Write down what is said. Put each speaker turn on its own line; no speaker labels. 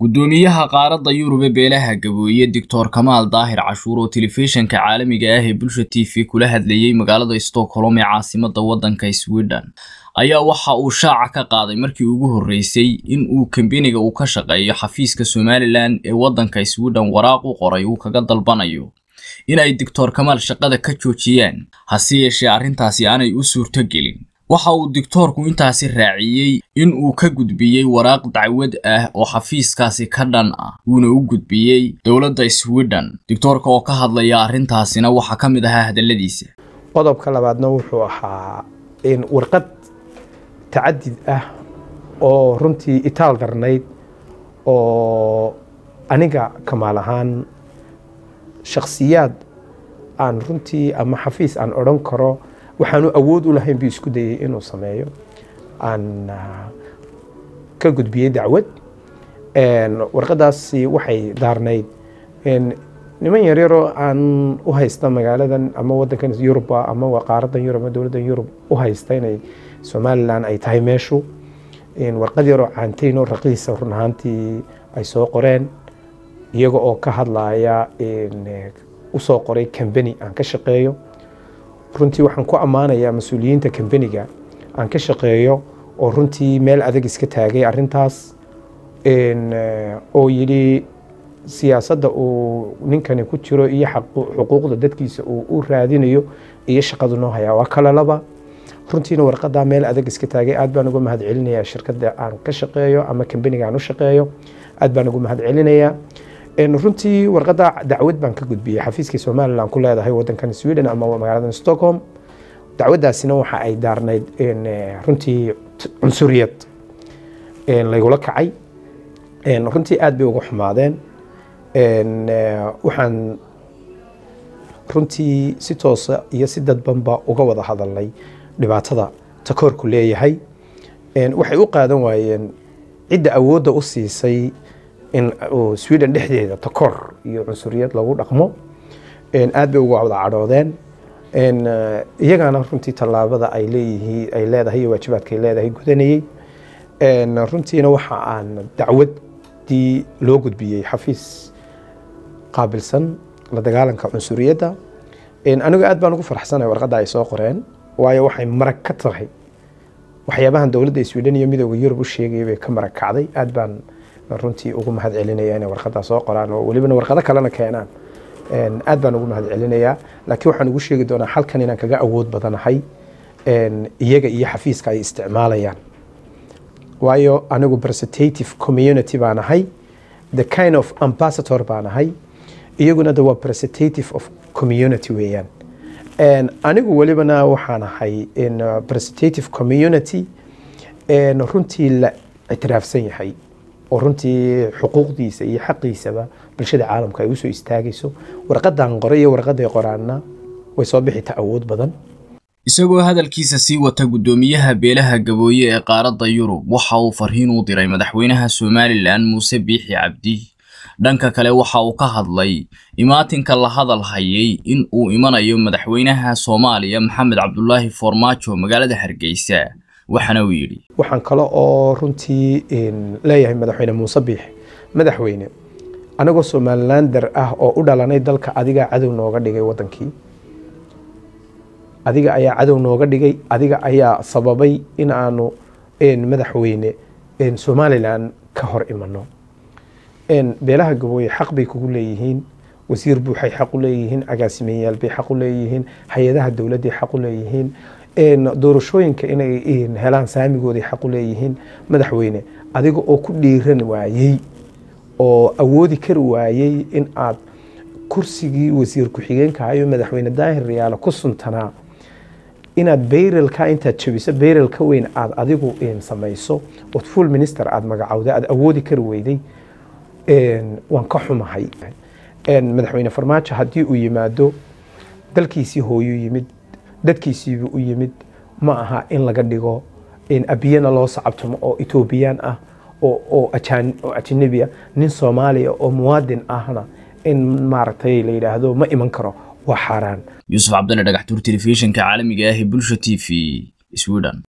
gudoomiyaha qaaradda yurub ee beelaha gabooye doctor kamaal daahir cashuur oo telefishinka caalamiga ah ee bulsha t v kula hadlayey magaalada stockholm ee caasimada waddanka sweden ayaa waxa uu shaaca ka qaaday markii ugu horreysay in uu kambeniga uu ka shaqeeyo xafiiska somalilan ee waddanka sweden waraaq u qoray uu kaga dalbanayo in ay doctor kamaal shaqada ka joojiyaan hase yeeshee arrintaasi aanay u suurto gelin waxa uu doctoorku intaasi raaciyey in uu ka gudbiyey waraaq dacwad ah oo xafiiskaasi ka dhan ah wuuna u gudbiyey dowladda sweden doctoorka oo ka hadlaya arrintaasina waxaa ka mid ahaa hadalladiisa
qodobka labaadna wuxuu ahaa warqad tacadid ah oo runtii itaal darnayd oo aniga kamaal ahaan shakhsiyaad aan runtii ama xafiis aan odhan karo waxaanu awood u lahayn buu isku dayey inuu sameeyo aan ka gudbiyey dacwad warqadaasi waxay daarnayd niman yaryaroo aan u haysta magaaladan ama wadankan yuruba ama qaaradan yurub ama dowladdan yurub u haysta inay somalilan ay tahay meeshu warqad yaroo caantayn oo raqiisa run ahaantii ay soo qoreen iyaga oo ka hadlaya usoo qoray cambeni aan ka shaqeeyo runtii waxaan ku ammaanayaa mas-uuliyiinta cambeniga aan ka shaqeeyo oo runtii meel adag iska taagay arintaas oo yidhi siyaasadda uu ninkani ku jiro iyo xuquuqda dadkiisa uu u raadinayo iyo shaqadu noo hayaa waa kale laba runtiina warqadaa meel adag iska taagay aad baan uga mahad celinayaa shirkadda aan ka shaqeeyo ama cambeniga aan u shaqeeyo aad baan uga mahad celinayaa runtii warqadda dacwad baan ka gudbiyey xafiiskii somalilan ku leedahay wadankan sweden ama magaalada stockholm dacwaddaasina waxa ay daarnayd runtii cunsuriyad laygula kacay runtii aad bay uga xumaadeen waxaan runtii si toosa iyo si dadbanba uga wada hadalnay dhibaatada takoorku leeyahay waxay u qaadan waayeen cidda awoodda u siisay in sweden dhexdeeda takoor iyo cunsuriyad lagu dhaqmo aad bay uga wada cadhoodeen iyagana runtii tallaabada ay leeyihiin ay leedahay iyo waajibaadka ay leedahay gudanayey runtiina waxa aan dacwaddii loo gudbiyey xafiis qaabilsan la dagaalanka cunsuriyadda anigu aad baan ugu faraxsanahay warqadda ay soo qoreen waayo waxay marag ka tahay waxyaabahan dowladda sweden iyo midooda yurub u sheegayay bay ka marag kacday aad baan runtii ugu mahad celinaya inay warqadaa soo qoraan oo welibana warqado kalena keenaan aad baan ugu mahad celinayaa laakiin waxaan ugu sheegi doonaa halkan inaan kaga awood badanahay iyaga iyo xafiiska ay isticmaalayaan waayo anigu representative community baan ahay the kind of ambassador baan ahay iyaguna de waa representative of community weeyaan anigu welibana waxaan ahay representative community runtii la ictiraafsan yahay oo runtii xuquuqdiisa iyo xaqiisaba bulshada caalamka ay usoo istaagayso warqadan qoray iyo warqaday qoraanna way soo bixita awood badan
isagoo hadalkiisa sii wata guddoomiyaha beelaha gabooye ee qaaradda yurub waxa uu farriin u diray madaxweynaha somalilan muuse biixi cabdi dhanka kale waxa uu ka hadlay imaatinka la hadal hayay in uu imanayo madaxweynaha soomaaliya maxamed cabdulaahi foormaajo magaalada hargeysa waxaana uu yidhi
waxaan kale oo runtii leeyahay madaxweyne muuse biix madaxweyne anagoo somalilander ah oo u dhalanay dalka adigaa cadow nooga dhigay wadankii adiga ayaa cadow nooga dhigay adiga ayaa sababay in aanu madaxweyne somalilan ka hor imano beelaha gabooye xaq bay kugu leeyihiin wasiir buuxay xaq u leeyihiin agaasimeyaal bay xaq u leeyihiin hay-adaha dowladday xaq u leeyihiin doorashooyinka inay helaan saamigooday xaq u leeyihiin madaxweyne adiga oo ku dhiiran waayey oo awoodi kari waayey in aad kursigii wasiir ku-xigeenka ayo madaxweyne daahir riyaalo ku suntanaa inaad bayrelka intaad jabiso bayrel ka weyn aad adigu samayso ood full minister aad magacowda aad awoodi kari weyday waan ka xumahay madaxweyne farmaajo haddii uu yimaado dalkiisii hooyuu yimid dadkiisiibu u yimid ma aha in laga dhigo abiyana loo sacabtumo oo etoobiyaan ah oo ajanabi ah nin soomaaliya oo muwaadin ahna in maaragtay la yidhaahdo ma iman karo waa xaaraan
yuusuf cabdalle dhagaxtuur telefishinka caalamiga ah ee bulsha t v sweden